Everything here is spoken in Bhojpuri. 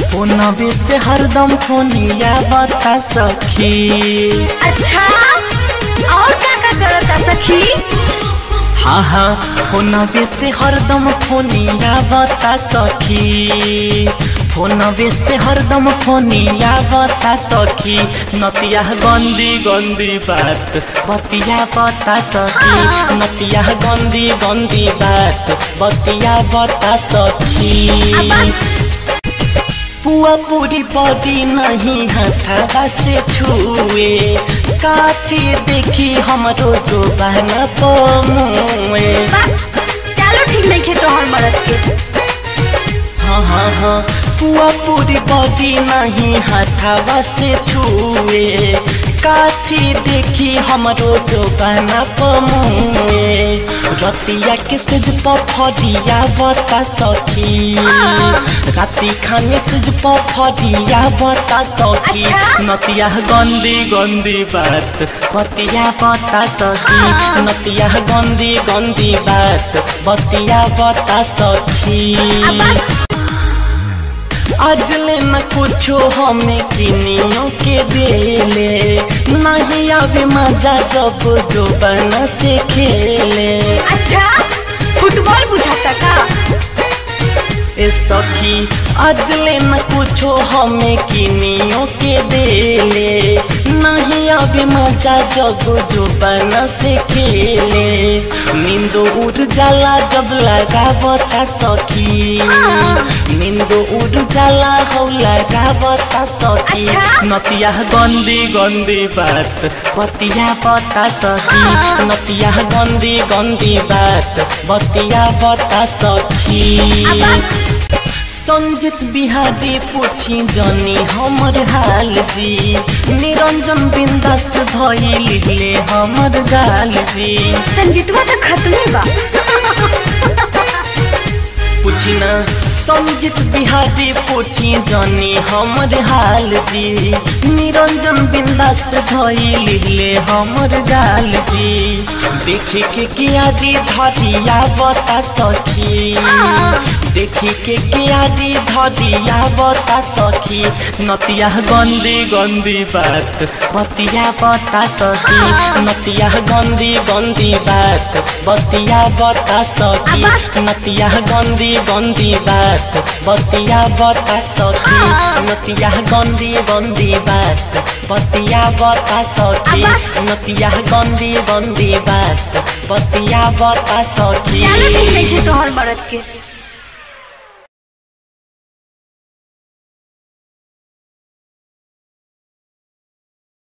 फोनवे से हरदम फोनिया बता सखी अच्छा और का का करता सखी हाँ हाँ फोनवे से हरदम फोनिया बता सखी फोनवे से हरदम फोनिया बता सखी नतिया गंदी गंदी बात बतिया बता सखी नतिया गंदी गंदी बात बतिया बता सखी पुआ पूरी बॉडी नहीं हथावा से छुए काठी देखी हमरो जो बहना पमुए बा चलो ठीक नहीं खे तोहर मरद के हाँ हाँ हाँ पुआ पूरी बॉडी नहीं हथावा से छुए काठी देखी हमरो जो बहना पमुए रतिया के सिज पफरिया बता सखी राति खाने सिज पफरिया बता सखी अच्छा? नतिया गंदी गंदी बात बतिया बता सखी नतिया गंदी गंदी बात बतिया बता सखी आज ले न कुछो हमें किनियों के देले नहीं आवे मजा जब जो बना से खेले अच्छा फुटबॉल बुझाता का ए सखी आज ले न कुछो हमें किनियों के देले नहीं अभी मजा जब जो बना से खेले नींद उड़ जाला जब लगा बता सखी नींद उड़ जाला हो लगा बता सखी अच्छा? नतिया गंदी गंदी बात बतिया बता सखी नतिया गंदी गंदी बात बतिया बता सखी संजित बिहारी पूछी जनी हमर हाल जी निरंजन बिंदास धई लिखले हमर गाल जी संजीतवा तो खत्मे बा पूछी ना संजित बिहारी पूछी जनी हमर हाल जी निरंजन बिंदास धई लिखले हमर गाल जी देखे के किया दी धरिया बता सखी देखी के किया दी धरिया बता सखी नतिया गंदी गंदी बात बतिया बता सखी नतिया गंदी गंदी बात बतिया बता सखी नतिया गंदी गंदी बात बतिया बता सखी नतिया गंदी गंदी बात बतिया बता सखी नतिया गंदी गंदी बात बतिया बता सखी चलो ठीक नहीं खे तोहर मरद के